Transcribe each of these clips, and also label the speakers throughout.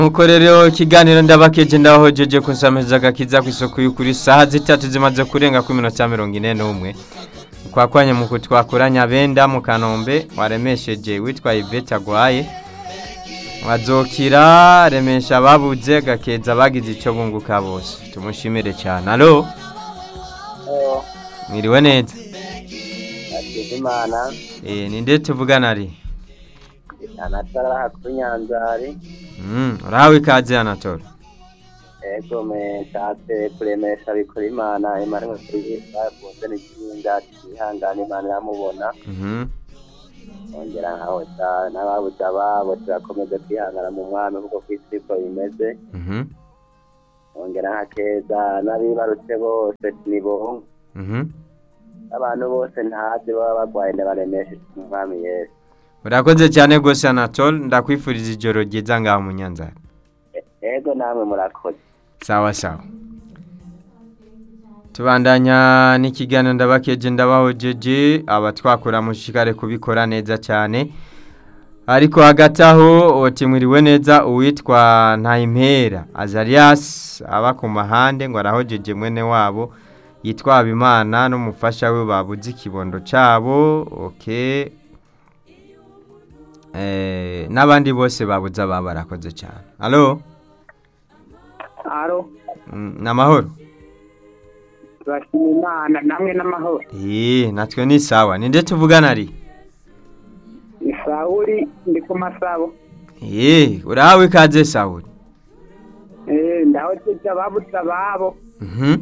Speaker 1: nkuko rero ikiganiro ndabakeje ndahojeje kunsamiza agakiza ku isoko y'ukuri saha zitatu zimaze kurenga ku minota mirongo ine n'umwe twakwanye mu kutwakuranya benda mu kanombe waremesheje witwa ivete agwaye wazokira remesha ababuze gakeza bagize icyo bunguka bose tumushimire cyane alo mwiriwe neza
Speaker 2: imana
Speaker 1: eh ninde tuvugana ari
Speaker 2: anatara kuri nyanzari
Speaker 1: mm urahawe ikaze anatole
Speaker 2: ego me nshatse kuremesha bikora imana imana nk'ukuri bakunze n'ikirinda twihangane imana iramubona
Speaker 1: mhm
Speaker 2: ongera nkahoza n'ababuze ababo turakomeze kwihangana mu mwami kuko ku isi ko bimeze
Speaker 1: mhm
Speaker 2: ongera nkakeza n'abibarutse bose nibo
Speaker 1: mhm
Speaker 2: abantu bose ntazi baba barwaye ndabaremeshe mu mwami yesu
Speaker 1: urakoze cyane rwose anatole ndakwifuriza ijoro ryiza ngaho mu nyanzara
Speaker 2: ego namwe murakoze
Speaker 1: sawa sawa tubandanya n'ikiganiro ndabakeje ndabahojeje aba twakora mushikare kubikora neza cyane ariko hagati aho otimwiriwe neza uwitwa ntayimpera azarias aba ku mahande ngo arahojeje mwene wabo yitwa habimana n'umufasha we babuze ikibondo cyabo okay eh, n'abandi bose babuze ababa barakoze cyane alo
Speaker 3: aro
Speaker 1: Mm, ni amahoro
Speaker 3: turashima imana namwe n'amahoro
Speaker 1: Eee natwe ni sawa ninde tuvugana ari
Speaker 3: ni sawuri ndi ku masabo
Speaker 1: Eee urahawe ikaze Sawuli
Speaker 3: Eh, ndaho tujya babuze ababo
Speaker 1: Mhm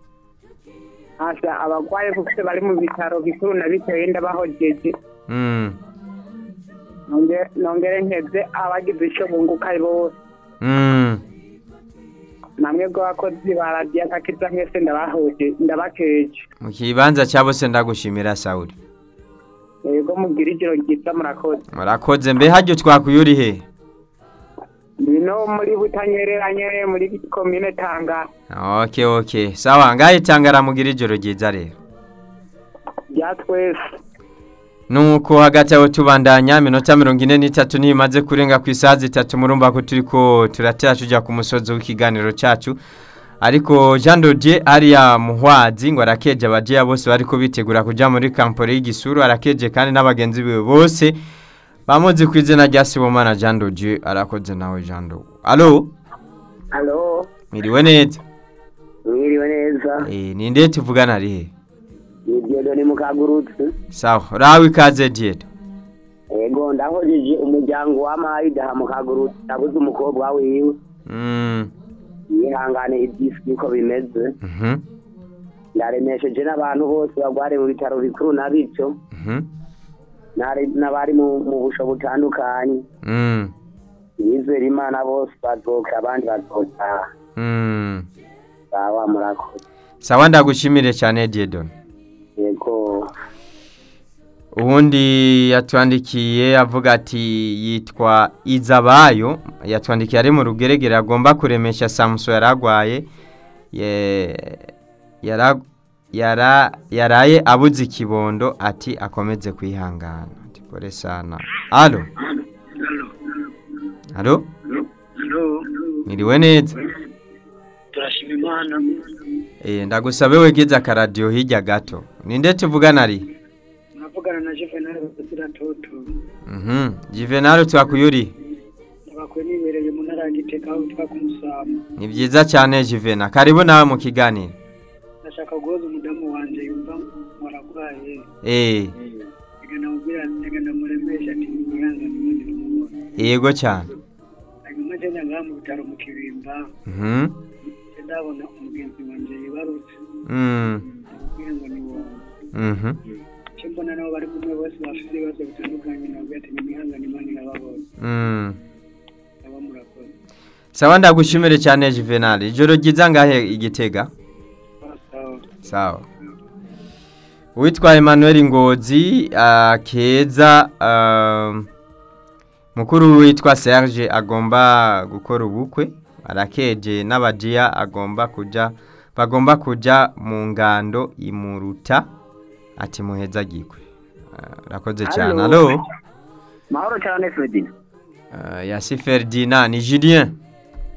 Speaker 3: hasa abagwaye kuko bari mu bitaro bikuru na bitoye ndabahojeje
Speaker 1: Mm
Speaker 3: Nonge- nongere nkeze abagize icyo bunguka bose
Speaker 1: Mm
Speaker 3: namwe bw'abakozi ba radiyo akakiza mwese ndabahoje ndabakeje
Speaker 1: mu kibanza cya bose ndagushimira Sawuli
Speaker 3: yego mugira ijoro ryiza murakoze
Speaker 1: murakoze mbe hajyo twakuyuri he
Speaker 3: ndino muri butanyereranye muri komine tangara
Speaker 1: Okay okay sawa ngahe tangara mugira ijoro ryiza rero
Speaker 3: rya twese
Speaker 1: nuko hagati aho tubandanya minota mirongo ine n'itatu ntimaze kurenga ku isaha zitatu murumva ko turi ko turatera tujya ku musozi w'ikiganiro cyacu ariko jean dodier ariya muhwazi ngo arakeje abajeya bose bari ko bitegura kujya muri kampore y'igisuru arakeje kandi n'abagenzi biwe bose bamuzi ku izina rya sibomana jean dodier arakoze nawe jean do alo
Speaker 2: alo
Speaker 1: mwiriwe neza
Speaker 2: mwiriwe neza
Speaker 1: eh ninde tuvugana ari he
Speaker 2: ni diodoni mukagurutse
Speaker 1: sawa urahawe ikaze diede
Speaker 2: ego ndahojeje umuryango wa mayidaha mukagurutse nabuze umukobwa wiwe
Speaker 1: mm
Speaker 2: yihangane ibyisi niko bimeze
Speaker 1: mhm
Speaker 2: ndaremesheje n'abantu bose barware mu bitaro bikuru na bityo
Speaker 1: mhm
Speaker 2: n'ari- n'abari mu mu busho butandukanye
Speaker 1: mm
Speaker 2: bizera imana bose bazoka abandi bazotaha
Speaker 1: mm
Speaker 2: sawa murakoze
Speaker 1: sawa ndagushimire cyane diedon
Speaker 2: yego
Speaker 1: ubundi yatwandikiye avuga ati yitwa izabayo yatwandikiye ari mu rugeregere agomba kuremesha samuso yaragwaye ye- yara- yara- yaraye abuze ikibondo ati akomeze kwihangana ati pole sana alo alo mwiriwe neza
Speaker 3: turashima imana
Speaker 1: Eh, ndagusabe wegeze akaradiyo hirya gato ninde tuvugana ari
Speaker 3: muravugana na juvenal bazira toto
Speaker 1: Mhm. Juvenal twakuyuri.
Speaker 3: bakwe nibereye mu ntara ya giteka aho twa kumusama
Speaker 1: Ni byiza cyane Juvenal. Karibu nawe mu kiganiro.
Speaker 3: ndashaka guhoza umudamu wanje yumva waragwaye
Speaker 1: Eh,
Speaker 3: reka namubwira reka ndamuremesha ati niyihangane imana iramubona
Speaker 1: yego cyane.
Speaker 3: hanyuma nje ngaha mu bitaro mu kibimba
Speaker 1: Mhm.
Speaker 3: nje ndabona umugenzi wanje yibarutse
Speaker 1: Mm.
Speaker 3: ndamubwira ngo ni wowe
Speaker 1: Mhm.
Speaker 3: icyo mbona nabo bari kumwe bose bafite ibibazo bitandukanye nabwo ati nimwihangane imana irababona
Speaker 1: Mm.
Speaker 3: aba murakoze
Speaker 1: Sawa ndagushimire cyane Juvenal. Ijoro ryiza ngahe igitega?
Speaker 3: sawa
Speaker 1: Sawa. Witwa Emmanuel Ngozi akeza um, mukuru witwa Serge agomba gukora ubukwe arakeje n'abajiya agomba kuja bagomba kuja mu ngando imuruta ati muheza gikwe rakoze cyane
Speaker 2: Allo.
Speaker 1: allo
Speaker 2: mahoro cyane Fredina
Speaker 1: uh, yasi Ferdinand ni Julien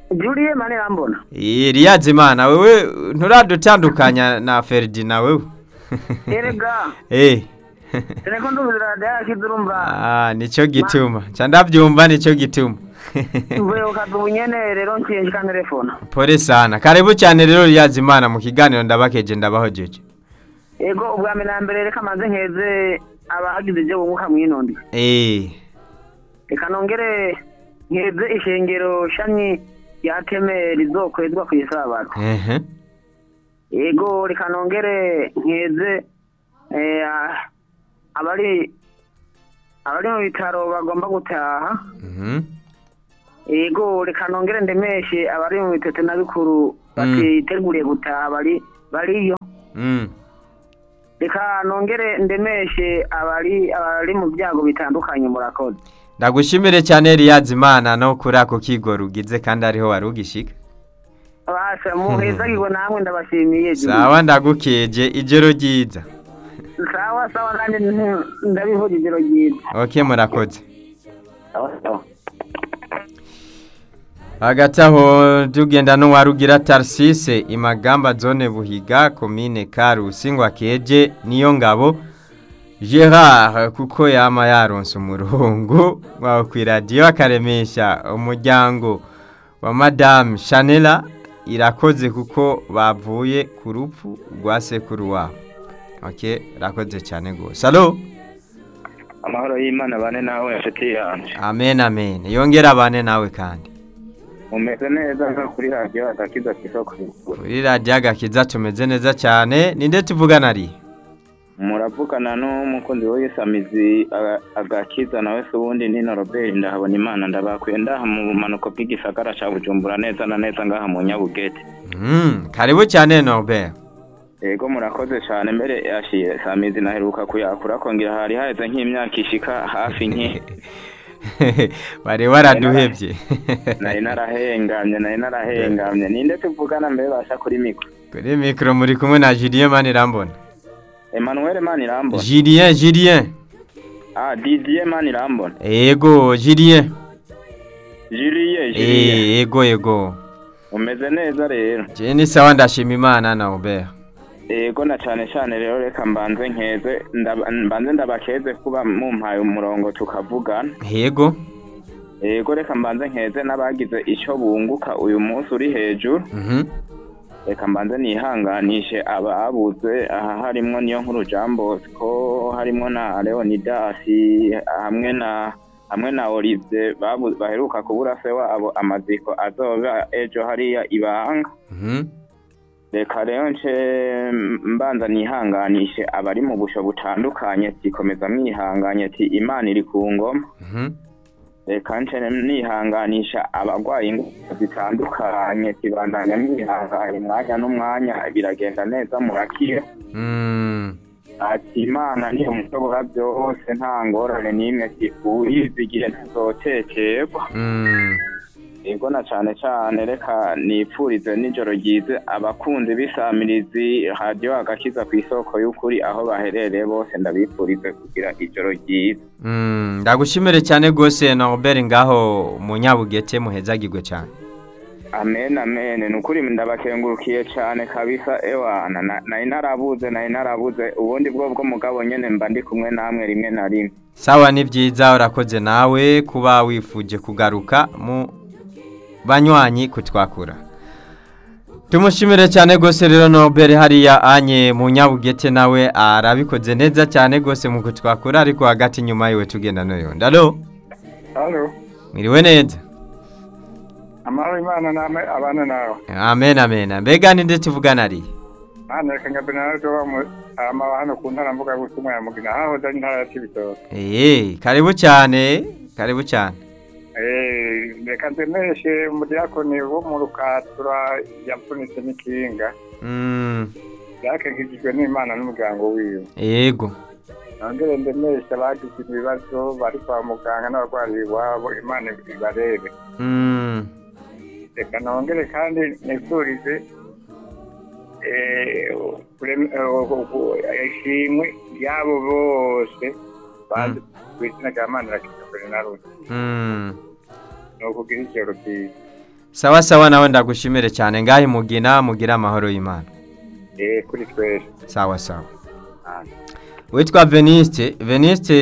Speaker 3: Julie Manirambona
Speaker 1: Eliyazi Imana wewe nturadutandukanya na Ferdinand wewe
Speaker 3: erega
Speaker 1: eh
Speaker 3: teneko ndumvira radiyo yakize urumva
Speaker 1: ah nico gituma ca ndavyumva nico gituma
Speaker 3: mvuye ukaza ubunyene rero nciye nshika telefona
Speaker 1: pole sana karibu cyane rero Eliyazi Imana mu kiganiro ndabakeje ndabahojeje
Speaker 3: ego ubwa mbere na mbere reka maze nkeze abagize ibyo bunguka mwinondi
Speaker 1: eh
Speaker 3: reka nongere nkeze ishengero shami rya teme rizokwezwa ku isabato
Speaker 1: ehe
Speaker 3: ego reka nongere nkeze eh, ah, abari abari mu bitaro bagomba gutaha
Speaker 1: mhm
Speaker 3: ego reka nongere ndemeshe abari mu bitete na bikuru batiteguriye gutaha bari bariyo
Speaker 1: mm
Speaker 3: reka nongere ndemeshe abari abari mu byago bitandukanye murakoze
Speaker 1: ndagushimire cyane Eliyazi Imana no kuri ako kigo rugize kandi ariho warugishika
Speaker 3: basha muhezagirwe namwe ndabashimiye
Speaker 1: sawa ndagukeje ijoro ryiza
Speaker 3: sawa sawa nanjye nti- ndabivuga ijoro ryiza
Speaker 1: okay murakoze
Speaker 3: sawa sawa
Speaker 1: hagati aho tugenda n'uwarugira tarisise imagamba zone buhiga komine karusi ngo akeje niyo ngabo gerard kuko yama yaronse umurongo wawe ku iradiyo akaremesha umuryango wa madame chanela irakoze kuko bavuye ku rupfu rwa sekuru wabo ok irakoze cyane rwose alo
Speaker 4: amahoro y'imana bane nawe inshuti yanjye
Speaker 1: amen amen yongera abane nawe kandi
Speaker 4: umeze neza nka kuri radiyo agakiza ku isoko
Speaker 1: kuri radiyo agakiza tumeze neza cyane ninde tuvugana ari
Speaker 4: muravugana n'umukunzi w'isamizi agakiza nawe se ubundi ni na robert ndahabona imana ndabakuye ndaha mu bumanuko bw'igisagara cya bujumbura neza na neza ngaha mu nyabugete
Speaker 1: Mm, karibu cyane Norbert
Speaker 4: yego murakoze cyane mbere yashiye samizi naheruka kuyakura kongera hari haheze nk'imyaka ishika hafi nke
Speaker 1: bari waraduhebye
Speaker 4: nari narahengamye nari narahengamye ninde tuvugana mbere basha kuri mikoro
Speaker 1: kuri mikoro muri kumwe na Julien Manirambona
Speaker 4: emmanuel manirambona
Speaker 1: Julien Julien
Speaker 4: ah didier manirambona
Speaker 1: ego Julien
Speaker 4: julie julie
Speaker 1: Eh, ego ego
Speaker 4: umeze neza rero
Speaker 1: je ni sawa ndashima imana Norbert
Speaker 4: yego na cyane cyane rero reka mbanze nkeze ndaba- mbanze ndabakeze kuba mumpaye umurongo tukavugana
Speaker 1: yego
Speaker 4: yego reka mbanze nkeze n'abagize icyo bunguka uyu munsi uri hejuru
Speaker 1: mhm
Speaker 4: reka mbanze nihanganishe ababuze aha harimwo niyo nkuru Jean Bosco harimwo na Leonidas hamwe na hamwe na Olivier babu- baheruka kubura se wabo amaziko azoba ejo hariya ibanga
Speaker 1: mhm
Speaker 4: reka rero nce mbanza nihanganishe abari mu busho butandukanye tikomeza mwihanganye ti imana iri ku ngoma
Speaker 1: mhm
Speaker 4: reka nce nihanganisha abarwaye indwara zitandukanye tibandanya mwihanganye umwanya n'umwanya biragenda neza murakira
Speaker 1: mm
Speaker 4: ati imana niyo mushobora byose nta ngorane n'imwe uyizigiye ntazotekerwa
Speaker 1: mm
Speaker 4: yego na cyane cyane reka nipfurize nijoro ryize abakunzi b'isamirizi radiyo agakiza ku isoko y'ukuri aho baherereye bose ndabipfurize kugira ijoro ryiza
Speaker 1: mm ndagushimire cyane gose Norbert ngaho mu Nyabugete muhezagirwe cyane
Speaker 4: amen amen ni ukuri ndabakengurukiye cyane kabisa ewana na- nari narabuze nari narabuze ubundi bwo bwo mugabo nyene mba ndi kumwe namwe rimwe na rimwe
Speaker 1: sawa ni byiza urakoze nawe kuba wifuje kugaruka mu banywanyi kutwakura tumushimire cyane rwose rero Norbert hariya anye mu nyabugete nawe arabikoze neza cyane rwose mu kutwakura ariko hagati nyuma yiwe tugenda n'uyu ndalo
Speaker 5: halo
Speaker 1: mwiriwe neza
Speaker 5: amahoro imana namwe abana nawe
Speaker 1: amen amen mbega ninde tuvugana ari
Speaker 5: hano reka ngabe nawe tuba mu ama hano ku ntara mvuga gutumwa ya mugina hahoze ari intara ya Cibitoke
Speaker 1: eh karibu cyane karibu cyane
Speaker 5: eh reka ndemeshe umudiyakoni wo mu rukatura yapfunitse n'ikinga
Speaker 1: mm
Speaker 5: yakengejwe n'imana n'umuryango wiwe
Speaker 1: yego
Speaker 5: nongere ndemeshe abagize ibibazo bari kwa muganga n'abarwayi iwabo imana ibarebe
Speaker 1: mm
Speaker 5: reka nongere kandi nifurize eh, kurem- eh, ishimwe ryabo bose bazi ku izina rya mana rakiza bernardo
Speaker 1: mm
Speaker 5: ni ukugira ijoro ryiza
Speaker 1: sawa sawa nawe ndagushimire cyane ngahe mugina mugira amahoro y'imana
Speaker 5: eh kuri twese
Speaker 1: sawa sawa
Speaker 5: Ah.
Speaker 1: witwa veniste veniste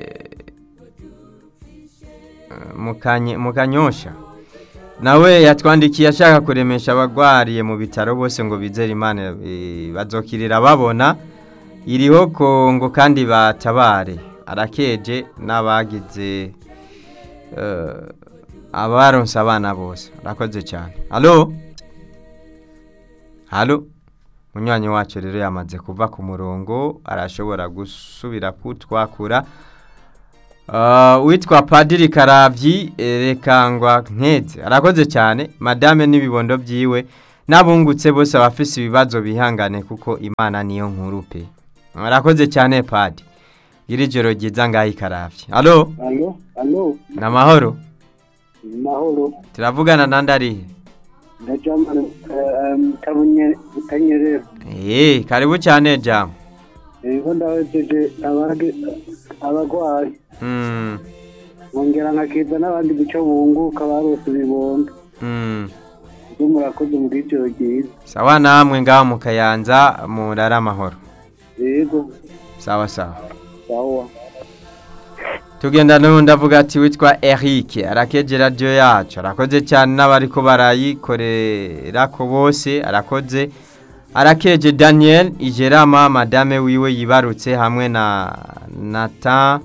Speaker 1: eh, Mukanye- mukanyosha nawe yatwandikiye ashaka kuremesha abagwariye mu bitaro bose ngo bizere imana eh, bazokirira babona iriho kongo kandi batabare arakeje n'abagize eh, abaronse abana bose arakoze cyane halo halo munywanyi wacu rero yamaze kuva ku murongo arashobora gusubira kutwakura Uh, witwa padiri karabyi rekangwa nkeze arakoze cyane madame n'ibibondo byiwe n'abungutse bose abafise ibibazo bihangane kuko imana niyo nkuru pe arakoze cyane padi iri joro ryiza ngaho ikarabye halo
Speaker 3: alo alo
Speaker 1: ni amahoro
Speaker 3: mahoro
Speaker 1: turavugana nandi arihe
Speaker 3: ndajamana tabunye utanyerera
Speaker 1: eee karibu cyane jamu
Speaker 3: ego ndawejeje abandi abagwayi
Speaker 1: Mm,
Speaker 3: nkongera nkakiza n'abandi guco bunguka barose ibibondo
Speaker 1: mm.
Speaker 3: ibyo murakoze muri ijoro ryiza
Speaker 1: sawa namwe ngaho mu kayanza murara amahoro
Speaker 3: yego
Speaker 1: sawa sawa
Speaker 3: sawa
Speaker 1: tugenda n'undi avuga ati witwa Eric arakeje radiyo yacu arakoze cyane n'abariko barayikorera ko bose arakoze arakeje daniel igerama madame wiwe yibarutse hamwe na nata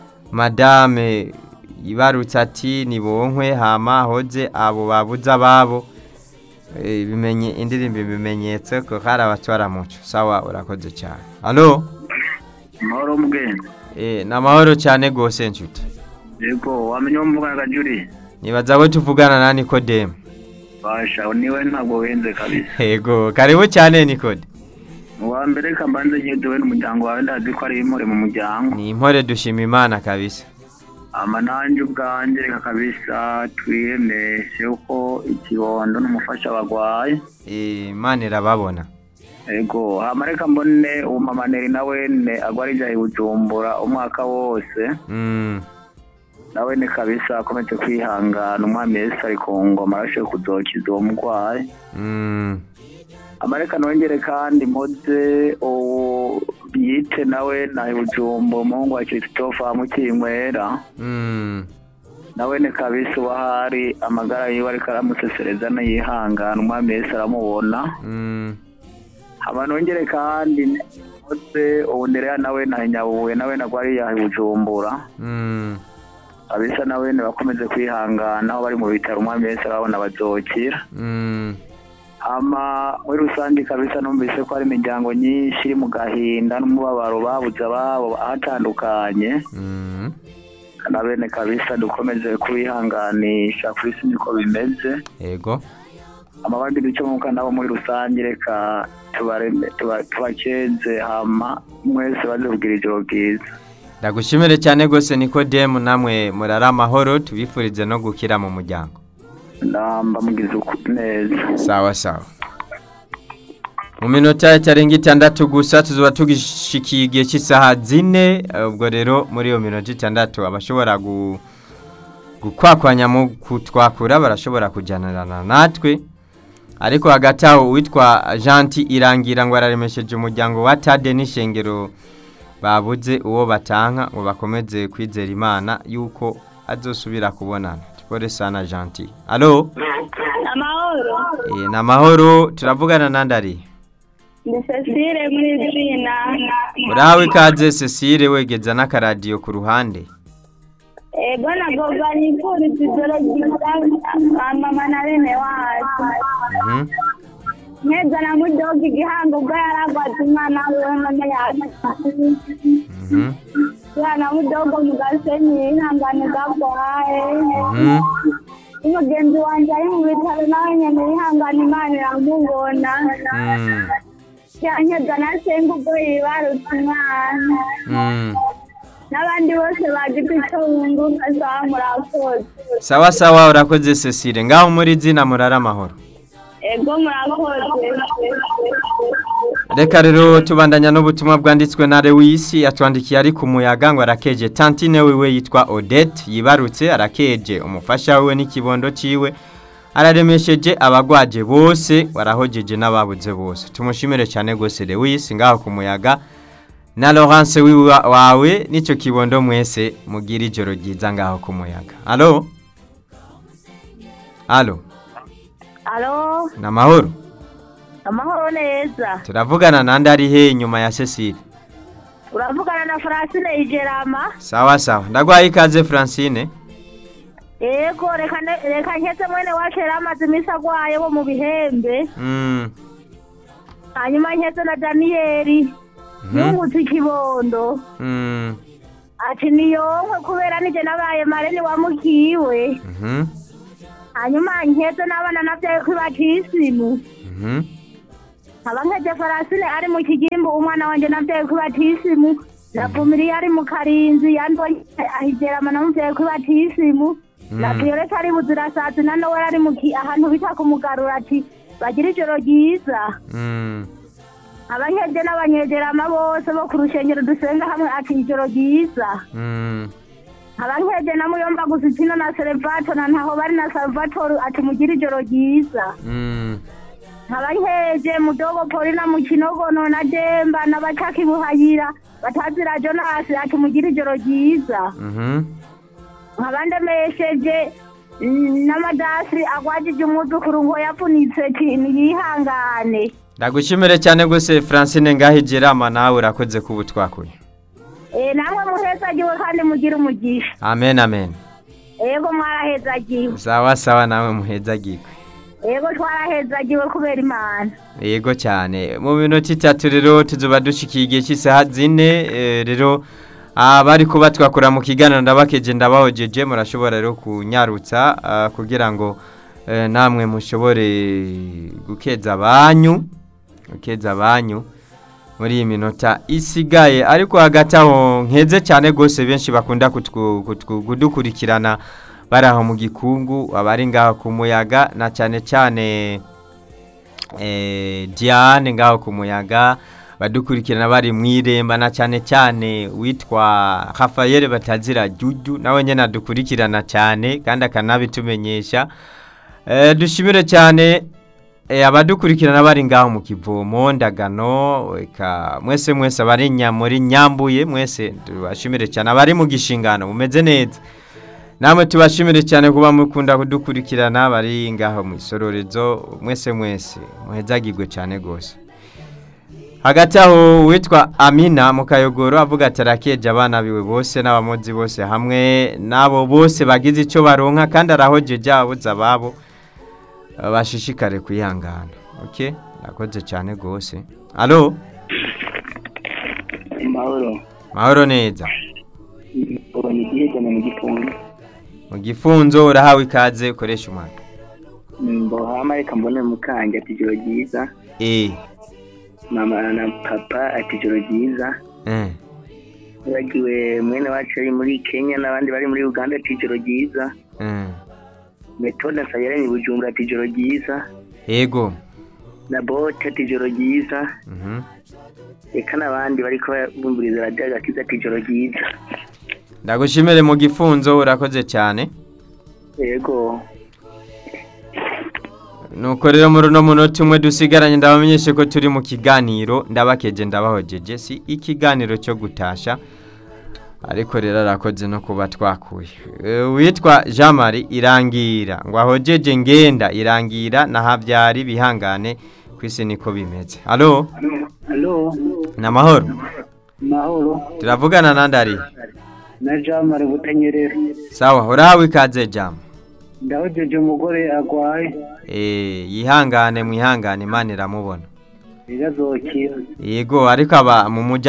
Speaker 1: madame yibarutse ati nibonkwe hama hoze abo babuze ababo Eh, bimenye indirimbo ibimenyetso ko hari abatwara muco sawa urakoze cyane halo
Speaker 3: mahoro mbwene
Speaker 1: eh, ni amahoro cyane rwose nshuti
Speaker 3: yego wamenye uwo mvugana gajuri
Speaker 1: nibaza abo tuvugana na nikodemu
Speaker 3: basha niwe ntabwo wenze kabisa
Speaker 1: yego karibu cyane nikode
Speaker 3: uwa mbere kambanze nyiduwe n'umuryango wawe ndazi ko ari impore mu muryango
Speaker 1: ni impore dushima imana kabisa
Speaker 3: ama nanjye ubwanjye reka kabisa twiyemeshe uko ikibondo n'umufasha bagwaye
Speaker 1: Eh, imana irababona
Speaker 3: ego hama reka mbone umamaneri nawe ne agwarija i bujumbura umwaka wose
Speaker 1: Mm,
Speaker 3: nawe ne kabisa akomeje kwihangana umwami yesu ari ku ngoma arashoboye kuzokiza uwo murwayi
Speaker 1: mm,
Speaker 3: amareka nongere kandi mpoze uwo yite nawe na ibujumbu umuhungu wa christophe mukinywera
Speaker 1: mm.
Speaker 3: nawe ni kabisa uba hari amagara yiwe ariko aramusesereza nayihangana umwami yesu aramubona
Speaker 1: Mm,
Speaker 3: haba nongere kandi mpoze ubu ndereya nawe na nyabuye nawe nagwari ya bujumbura
Speaker 1: mm.
Speaker 3: kabisa nawe bakomeze kwihangana aho bari mu bitaro umwami yesu arabona bazokira
Speaker 1: Mm,
Speaker 3: ama muri rusange kabisa numvise ko hari imiryango myinshi iri mu gahinda n'umubabaro babuze ababo ahatandukanye
Speaker 1: mm.
Speaker 3: na bene kabisa dukomeze kubihanganisha ku isi niko bimeze
Speaker 1: yego
Speaker 3: amabandi duce mwuka nabo muri rusange reka tubareme- tuba- tubakeze hama mwese baze kugira ijoro ryiza
Speaker 1: ndagushimire cyane rwose nikodemu namwe murara amahoro tubifurize no gukira mu muryango
Speaker 3: namba mugize uku neza
Speaker 1: sawa sawa mu minota itarenga itandatu gusa tuzuba tugishikiye igihe cy'isaha zine eh, ubwo rero muri iyo minota itandatu abashobora gu- gukwakwanya mu kutwakura barashobora kujyanirana natwe ariko hagati aho uwitwa janti irangira ngo araremesheje umuryango wa tade n'ishengero babuze uwo batanka ngo bakomeze kwizera imana yuko azosubira kubonana tupore sana janti alo
Speaker 6: amahoro
Speaker 1: Eh, ni amahoro turavugana nandari
Speaker 6: ni cecile muri zina
Speaker 1: urahawe ikaze cecile wegeza n'akaradiyo ku ruhande
Speaker 6: ego nagoga nifuriza ijoro ryiza mama na bene wacu
Speaker 1: Mhm.
Speaker 6: nkeza na mudoga igihango ubwo yaragwaje umwana wiwe none yacu
Speaker 1: Mhm.
Speaker 6: umwana mudogo mu gasenyi yihangane gabwaye
Speaker 1: Mhm.
Speaker 6: umugenzi wanjye ari mu bitaro nawe nyene yihangane imana iramubona
Speaker 1: Mm.
Speaker 6: yankeza na senga ubwo yibarutse umwana
Speaker 1: Mm.
Speaker 6: n'abandi bose bagize icyo bunguka sawa murakoze
Speaker 1: sawa sawa urakoze cecile ngaho muri zina murara amahoro
Speaker 6: ego murakoze
Speaker 1: reka rero tubandanya n'ubutumwa bwanditswe na lewisi yatwandikiye ari ku muyaga ngo arakeje tantine wiwe yitwa odette yibarutse arakeje umufasha wiwe n'ikibondo ciwe araremesheje abagwaje bose warahojeje n'ababuze bose tumushimire cyane rwose Lewis ngaho ku muyaga na Laurence wiwa wawe nicyo kibondo mwese mugira ijoro ryiza ngaho ku muyaga alo alo
Speaker 6: alo
Speaker 1: ni amahoro
Speaker 6: amahoro neza
Speaker 1: turavugana nande ari he nyuma ya Cecile
Speaker 6: uravugana na francine igerama
Speaker 1: sawa sawa ndagwaye ikaze Francine
Speaker 6: yego reka ne- reka nketse mwene wacu yari amaze iminsi agwaye wo mu bihembe
Speaker 1: mm.
Speaker 6: hanyuma nketse na daniyeli
Speaker 1: mhm,
Speaker 6: yungutse ikibondo
Speaker 1: mm.
Speaker 6: ati niyonkwe kubera nije nabaye mareni wamukiwe
Speaker 1: mhm,
Speaker 6: hanyuma nketse n'abana navyaye kwibatisimu
Speaker 1: mhm,
Speaker 6: nkaba nkeje farasine ari mu kigimbu umwana wanje navyaye kwibatisimu na vumiriye ari mu karinzi yandonye ahigerama namuvyaye kwibatisimu na
Speaker 1: Mm.
Speaker 6: violeta ari buzirasazi na nowe ari mu ki- ahantu bita kumugarura ati bagira ijoro ryiza
Speaker 1: mm.
Speaker 6: abanyeje n'abanyegerama bose bo ku rushengero dusenga hamwe ati ijoro ryiza
Speaker 1: mm.
Speaker 6: abankeje na muyomba gusitino na serevato na ntaho bari na salvatore ati mugire ijoro ryiza
Speaker 1: mm.
Speaker 6: abankeje mudogo polina mu kinogono na demba na bacaki buhayira batazira jonasi ati mugire ijoro ryiza
Speaker 1: mhm.
Speaker 6: nkabandemesheje mm, n'amadasi agwajije umwuzukuru ngo yapfunitse ti niyihangane
Speaker 1: ndagushimire cyane rwose francine ngaho igerama nawe urakoze kuba twakuye
Speaker 6: Eh, namwe muhezagiwe kandi mugire umugisha
Speaker 1: amen amen
Speaker 6: ego mwarahezagiwe
Speaker 1: sawa sawa nawe muhezagirwe
Speaker 6: ego twarahezagiwe kubera imana
Speaker 1: yego cyane mu minota itatu rero tuzuba dushikiye igihe cy'isaha zine eh, rero abari kuba twakora mu kiganiro ndabakeje ndabahojeje murashobora rero kunyarutsa ah, kugira ngo eh, namwe mushobore gukeza abanyu gukeza abanyu muri iyi minota isigaye ariko hagati aho nkeze cyane rwose benshi bakunda kutwu- kutwu- kudukurikirana bari aho mu gikungu abari ngaho ku muyaga na cyane cyane eh, Diane ngaho ku muyaga badukurikirana bari mu iremba na cyane cyane witwa Rafael batazira Juju nawe nyene adukurikirana cyane kandi akanabitumenyesha eh, dushimire cyane eh, abadukurikirana bari ngaho mu kivomo ndagano eka mwese mwese abari nya muri nyambuye mwese tubashimire cyane abari mu gishingano mumeze neza namwe tubashimire cyane kuba mukunda kudukurikirana bari ngaho mu isororezo mwese mwese muhezagirwe cyane rwose hagati aho witwa amina mu kayogoro avuga ati arakeje abana biwe bose n'abamozi bose hamwe n'abo bose bagize icyo baronka kandi arahojeje abuze ababo eh, bashishikare kwihangana ok yakoze cyane rwose alo
Speaker 3: mahoro
Speaker 1: mahoro neza
Speaker 3: ubonye igihe cyane mu gifungo
Speaker 1: mu gifunzo urahawe ikaze ukoresha umwaka
Speaker 3: mbohama reka mbone mukanje ati ijoro ryiza
Speaker 1: eh
Speaker 3: mama na papa ati ijoro ryiza
Speaker 1: eh
Speaker 3: bagiwe mwene wacu ari muri kenya n'abandi bari muri uganda ati ijoro ryiza
Speaker 1: eh
Speaker 3: metode nsabiranye bujumbura ati ijoro ryiza
Speaker 1: yego
Speaker 3: na bote ati ijoro ryiza
Speaker 1: mhm
Speaker 3: reka n'abandi bariko bumviriza radiyo agakiza ati ijoro ryiza
Speaker 1: ndagushimire mu gifunzo urakoze cyane
Speaker 3: yego
Speaker 1: nuko rero muri uno munota umwe dusigaranye ndabamenyeshe ko turi mu kiganiro ndabakeje ndabahojeje si ikiganiro cyo gutasha ariko rero arakoze no kuba twakuye Eh, witwa jean marie irangira ngo ahojeje ngenda irangira na habyari bihangane ku isi niko bimeze alo
Speaker 3: alo
Speaker 1: ni amahoro
Speaker 3: mahoro
Speaker 1: turavugana nandi ari
Speaker 3: na jamari butanyerera
Speaker 1: sawa urahawe ikaze jama
Speaker 3: ndahojeje umugore agwaye
Speaker 1: Eh, yihangane mwihangane imana iramubona
Speaker 3: birazokira
Speaker 1: yego ariko aba mu mujyi